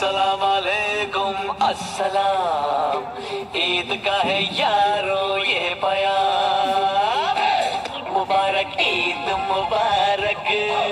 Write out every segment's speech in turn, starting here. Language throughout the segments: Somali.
अस्सलाम वालेकुम अस्सलाम ईद का है यारो ये बयान मुबारक ईद मुबारक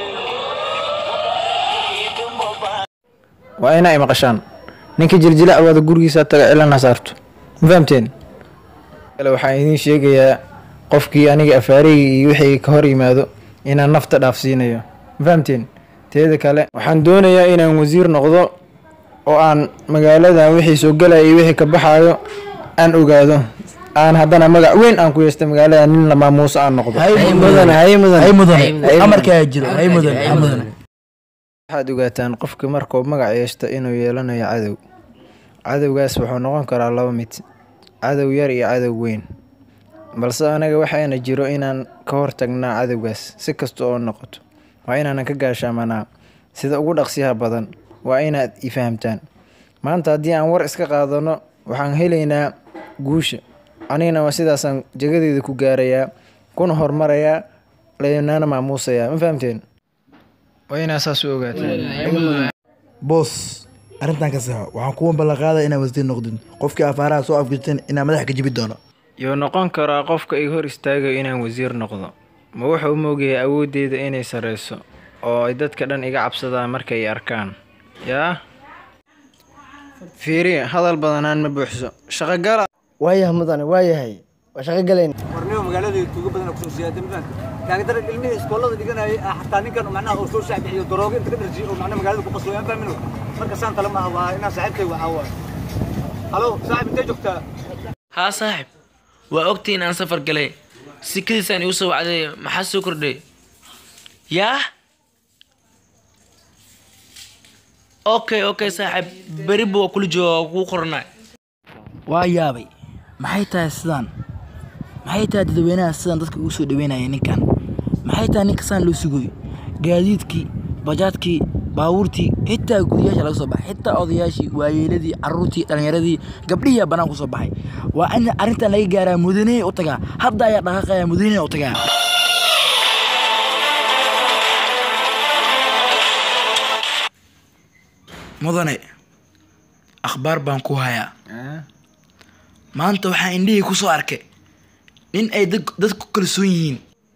ईद मुबारक waa inaa maqashaan ninkii jiljila awaada gurigiisa taga cilana saarto ma fahamteen kale waxaan idiin sheegayaa qofkii aniga afaareyga iyo wixii ka hor yimaado inaan nafta dhaafsiinayo ma fahamteen teeda kale waxaan doonayaa inaan wasiir noqdo oo aan magaaladan wixii soo galaya iyo wixii ka baxaayo aan ogaado aan haddana magac weyn aan ku yeesta magaalada nin la maamuuso aan noqdo hay mudan hay mudan hay mudan amarkaa jiro hay mudan hay mudan waxaad ogaataan qofka markuu magac yeeshto inuu yeelanayo cadow cadowgaas wuxuu noqon karaa laba mid cadow yar iyo cadow weyn balse anaga waxaana jiro inaan ka hortagnaa cadowgaas si kasta oo noqoto waa inaanan ka gaashaamanaa sida ugu dhaqsiyaha badan waa inaad i fahamtaan maanta haddii aan war iska qaadano waxaan helaynaa guusha anigana waa sidaasaan jagadeeda ku gaarayaa kuna hormarayaa leenana maamuusayaa ma fahamteen waa inaa saas u ogaataan boos arrintan ka saxo waxaan kuwa ballanqaadaya inaa wasiir noqdin qofkii afaaraha soo afgirteen inaa madaxa ka jibi doono yuu noqon karaa qofka iga hor istaagayo inaan wasiir noqdo ma wuxuu moogaya awooddeeda inay sarreyso oo ay dadka dhan iga cabsadaan markay i arkaan yaa fiiri hadal badanaan ma buuxso shaqogala waayahay mudane waayahay waa shaqo galayn warnimo magaalada tuuga badan kusoo siyaatay mafahanta kaagdara ilmihii iskoolada dhiganayay ah xataa ninkan macnaha oo soo shaabixiyo daroogo inta ka dharjiyo oo macnaha magaalada ku qasooy aan fahmino marka saan tala maaha waa inaan saaxiibkay waa caawa halo saaxib intee joogtaa haa saaxib waa ogtii in aan safar galay sikadiisaan igu soo wacday maxaa soo kordhay yaa okay okay saaxib beriba waa kula jooga waa kuu qoranay waa yaabay maxay tahay sidaan maxay tahay dadweynaha sidaan dadka ugu soo dhaweynaya ninkan maxay tahay ninka saan loo sugoy gaadiidkii bajaadkii baabuurtii xitaa guryaasha laga soo baxay xitaa odayaashii waayeeladii caruurtii dhallinyaradii gabdhihiyaa bannaan ku soo baxay waa in arrintan laga gaaraa mudanihii u tagaa hadda ayaa dhaqaaqaya mudanihii u tagaa mudane akhbaar baan ku hayaa maanta waxaan indhihii ku soo arkay nin ay dad dad ku kalsoon yihiin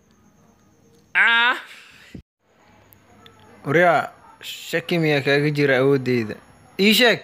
waryaa shaki miyaa kaaga jira awooddeyda ii sheeg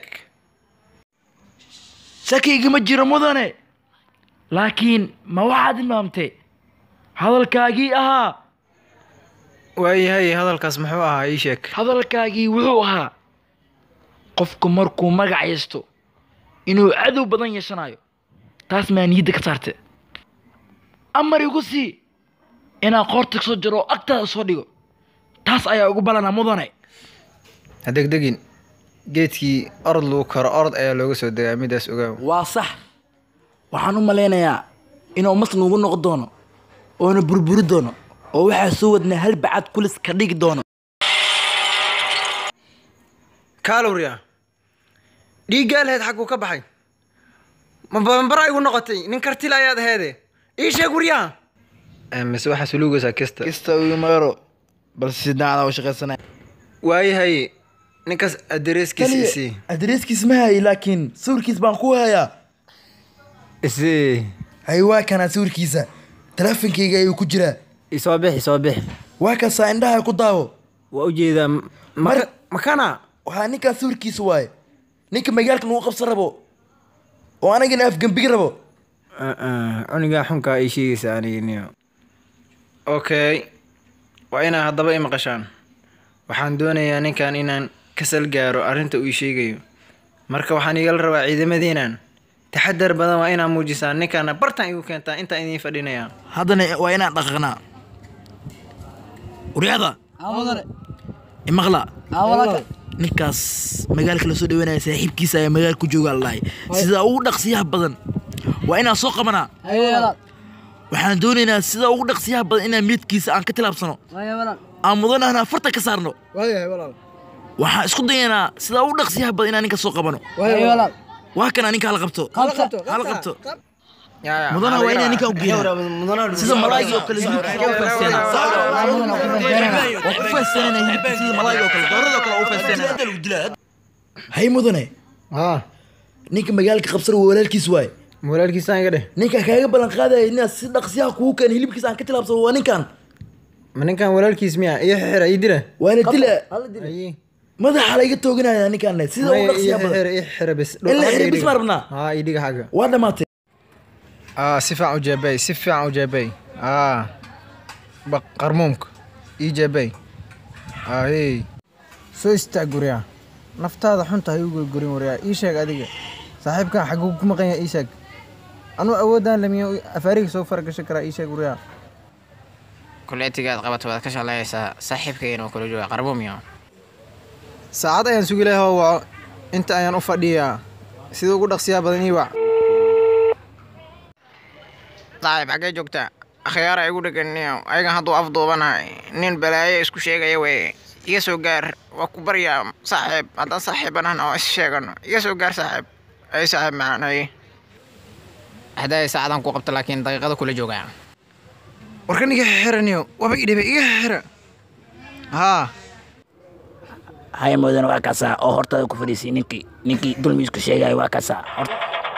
shaki igama jiro mudane laakiin ma waxaad imaamtay hadalkaagii ahaa waayahay hadalkaas muxuu ahaa ii sheeg hadalkaagii wuxuu ahaa qofku markuu magac yeesto inuu cadow badan yeeshanayo taas maa niyadda ka saarte amar igu sii inaan qoorta kasoo jaro oo agtaada soo dhigo taas ayaa ugu balana mudane ha degdegin geedkii orod lagu karo orod ayaa looga soo degaa midaas ogaaw waa sax waxaan u malaynayaa inuu mas nugu noqon doono oona burburi doono oo waxaa soo wadnaa hal bacad kulis ka dhigi doono kaalowriya dhiiggaa laheyd xagguu ka baxay ma baranbara igu noqotay nin kartila ayaad aheede ii sheeg waryaha mise waxaa suluugaysaa kista kista ugu meero balse si daacada u shaqaysanaya waayahay ninkaas adereeskiisa isii adreeskiis ma hayay laakiin sawirkiis baan ku hayaa isii hay waa kanaa sawirkiisa teleefonkayga ayuu ku jiraa isoo bix isoo bix waa kasaa indhaha ku daawo waa ujeedaa Mar- makana waxaa ninkaa sawirkiisa waaye ninka magaalka nagu qabsan rabo oo anagana afgembigi rabo cunigaa xunkaa ii sheegaysa aniginiyo okay waa inaa haddaba i maqashaan waxaan doonayaa ninkan inaan kasal gaaro arrinta uu ii sheegayo marka waxaan igala rabaa ciidamadiinan taxadar badan waa inaa muujisaan ninkaana bartan igu keentaa intaan idiin fadhinayaa haddana waa inaan dhaqaqnaa uryada imaqla ninkaas magaalka lasoo dhaweynaya saaxiibkiisa ayaa magaala ku jooga lalahay sida ugu dhaqsiyaha badan waa inaan soo qabanaa waxaan doonaynaa sida ugu dhaqsiyaha badan inaan meedkiisa aan ka tilaabsano aan mudanahna farta ka saarno waxaan isku dayaynaa sida ugu dhaqsiyaha badan inaan ninka soo qabano waa kana ninka hala qabto hala qabto mudana waa inaa ninka u geeyaa sida malaayga oo kale hilibkiisa u feesteena waa ku feesteenana hilibka sida malaayga oo kale doorada oo kale u feesteena hay mudane haa ninka magaalka qabsana waa walaalkiis waay walaalkiisaan iga dheh ninka kaaga ballan qaadaya inaad si dhaqsiyaha kugu keen hilibkiisa aan ka tilaabsado waa ninkan ma ninkan walaalkiis miya iyo xira ii dila waana dila Ayi. madaxa layga tooganaya ninkan sida u Maya, ii dhaqsiyaha badan xira ii xira bes In la xiro bis baan rabnaa. haa ii dhiga xagga waa dhamaatay aa si fiican u jeebay si fiican u jeebay aa baq qarmuumka ii jeebay aa hey soo istaag guryaa naftaada xunta ha igu gurgurin waryaa ii sheeg adiga saaxiibkan xaguu ku maqan yahay ii sheeg anuu awoodaan lamiya afaariga soo faragashan karaa ii sheeg waryaa kuleetigaad qabato waad ka shaqeynaysaa saaxiibkayna waa kula jooga qarbumiyo saacad ayaan sugi lahay hoo waco inta ayaan u fadhiyaa sida ugu dhaqsiyaa badan ii wac saaxiib xaggee joogtaa akhyaara igu dheganiyo ayagan hadduu afduubanahay nin balaayo isku sheegaya weye iga soo gaar waa ku baryaa saaxiib haddaan saaxiibanahna oo is sheegano iga soo gaar saaxiib ay saaxiib macaan haye hadday saacadan ku qabto laakiin daqiiqada kula joogaa warkan iga xiraniyo waba idhiba iga xira haa haya mudane waa kaasaa oo hortaada ku fadhiisay ninkii ninkii dulmiisku sheegaya waa kaasaa Hort-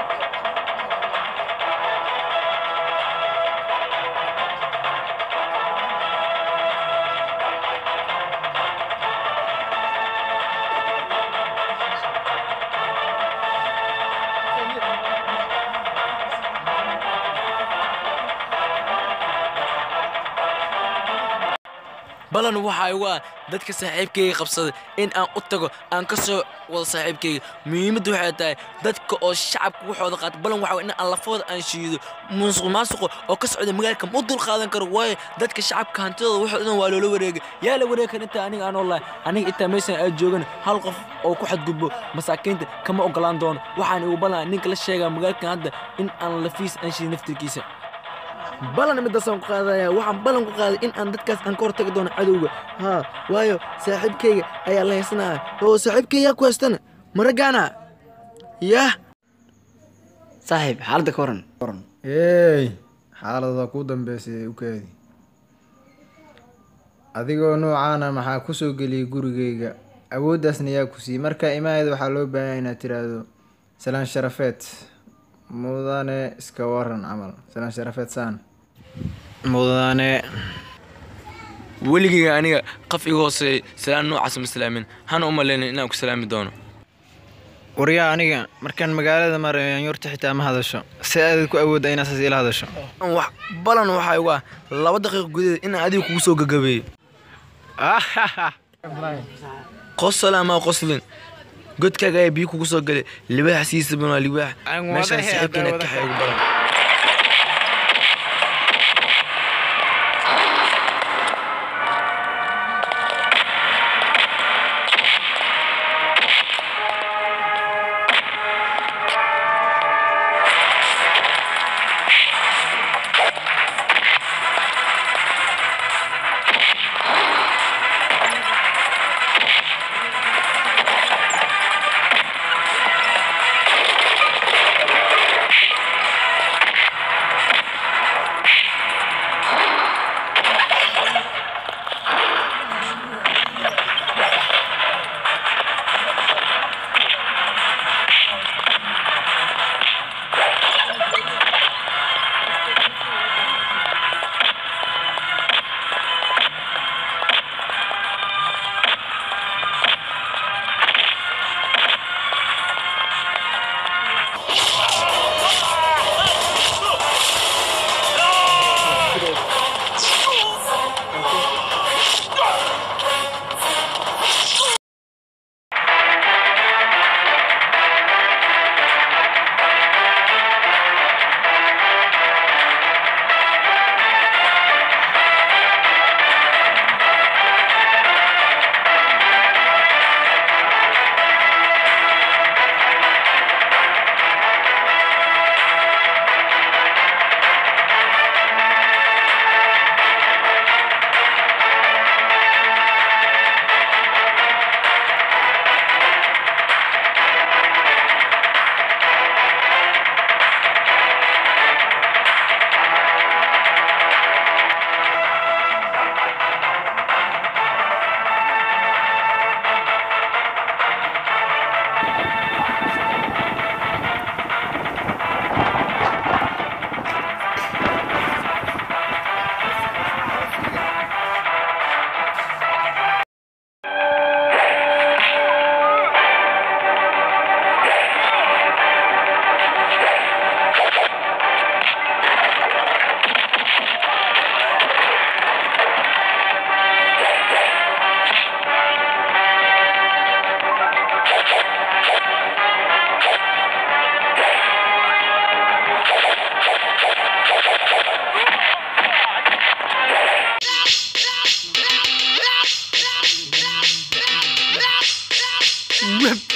balan waxa igu ah dadka saaxiibkayga qabsaday in aan u tago aan ka soo wado saaxiibkayga muhiimaddu waxay tahay dadka oo shacabka waxooda qaata balan waxa in aan lafooda aan shiido musuq maasuqo oo ka socda magaalka ma dul qaadan karo waayo dadka shacabka hantidooda waxooda dhan waa loola wareegay yaa la wareegi kara intaa aniga aan oolahay aniga intaa meeshan aad joogan hal qof oo ku xadgudbo masaakiinta kama ogolaan doono waxaan igu balan ninka la sheegaa magaalkan hadda in aan lafiis aan shiidin naftirkiisa balan midaasaan ku qaadaya waxaan balan ku qaaday in aan dadkaas aan ka hortagi doono cadowga haa waayo saaxiibkayga ayaa la haysanaya oo saaxiibkayga yaa ku haystana maragaana yah saaxiib xaaladda ka waran eey xaalada kuu dambeysay u kaadi adigoo noocaana maxaa ku soo geliyay gurigayga awooddaasna yaa ku siiyey markaa imaayada waxaa loo baahan inaad tiraahdo salaan sharafeed mudane iska waran camal salaan sharafeed saan mudane weligayga aniga qaf iga hooseeyay salaan noocaas ma salaamin hana u malaynin inaan ku salaami doono waryaa aniga markaan magaalada marayo yaanyuurta xitaa ma hadasho si aadad ku awoodda inaad saas ila hadasho Wax- balan waxaa igu ah laba daqiiqo gudaheed inaan adiga kugu soo gagabeeyo qosol ama qoslin godkaaga ayaa biyo kugu soo galay libaax siisaban waa libaax Aan meeshaan wadahay, saaxiibkeena hadda kaxa ugu badan web